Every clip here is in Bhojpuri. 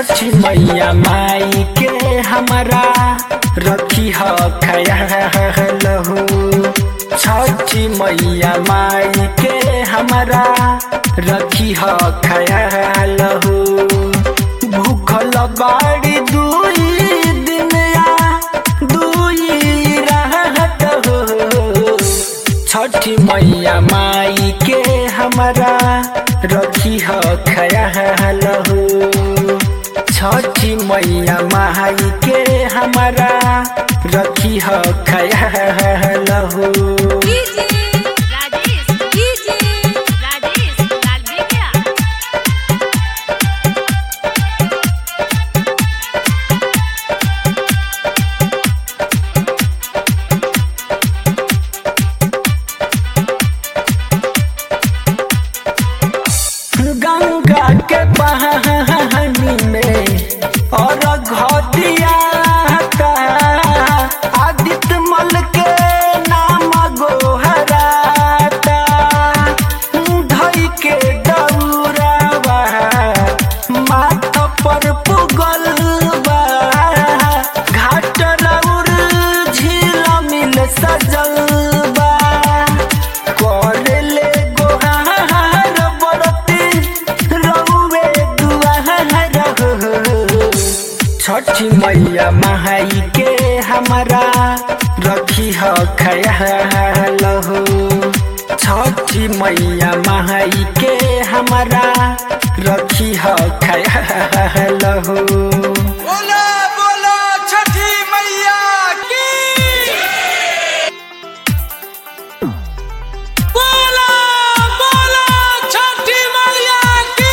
छठी मैया माई के हमारा रखी ह खयाल हो छठी मैया माई के हमारा रखी ह खयाल हो भूखल बाड़ी दुई दिन या दुई रात हो छठी मैया माई के हमारा रखी ह खयाल हो छठी मैया माई के हमारा रखी ह खयाल हो डीजे राजेश डीजे राजेश लाल बेगिया गंगा के पानी में और घटिया आदित्य मल के नाम गोहराता धई के दौरावा माथ पर पुगल बा घाट रउर झील मिल सजल बा करले गोहार बरती रउवे दुआर हो छठी मैया माई के हमारा रखी ह खयाल हो छठी मैया माई के हमारा रखी ह खयाल हो बोला बोला छठी मैया की बोला बोला छठी मैया की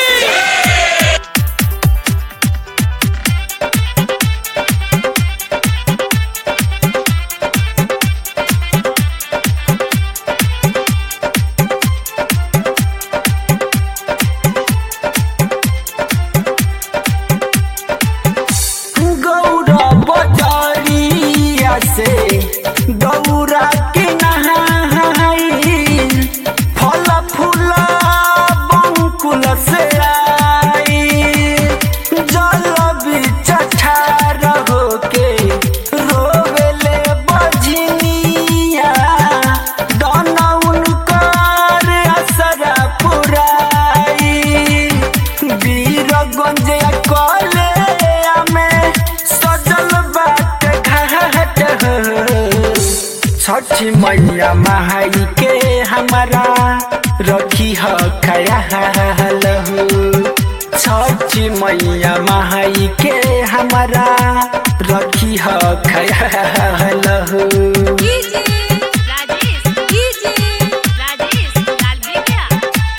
गौरा बजारिया से गौरा के नहाई फल फूल बंकुल से आई जल बिच ठार होके रोवेले बजनिया दाना उनकर असरा पुराई वीरगंज कले में सजल बाट घाट छठी मैया माई के हमारा रखी ह खयाल हो छठी मैया माई के हमारा रखी ह खयाल हो डीजे राजेश डीजे राजेश लाल बेगिया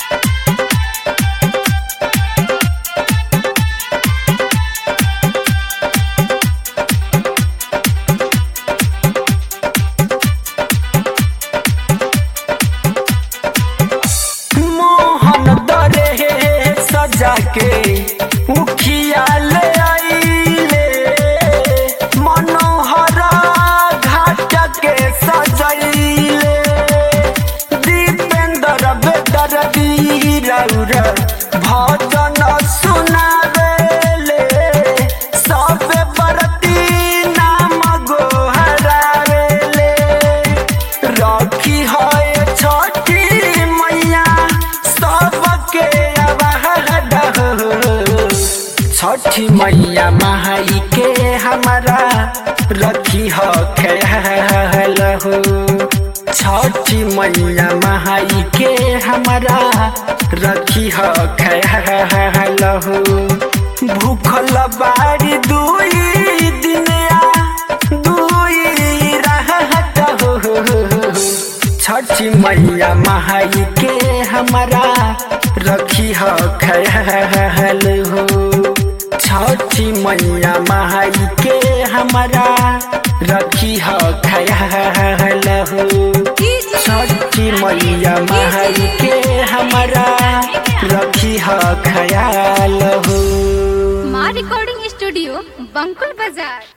मोहन दरे सजा के उखिया ले आइले मनोहर घाट के सजैले दीपेंद्र बेदर वीरौर भजन सुनावेले सब बरती नाम गोहरावेले रखी है छठी मैया सबके आवाहन हो। छठी मैया माई के हमारा रखी ह ख्याल हो छठी मैया माई के हमारा रखी ह ख्याल हो भूखल बाड़ी दुई दिन या दुई रात हो छठी मैया माई के हमारा रखी ह ख्याल हो छठी मैया माई के हमारा रखी ह ख्याल हो डीजे छठी मैया माई के हमारा रखी ह ख्याल हो माँ रिकॉर्डिंग स्टूडियो बंकुल बाजार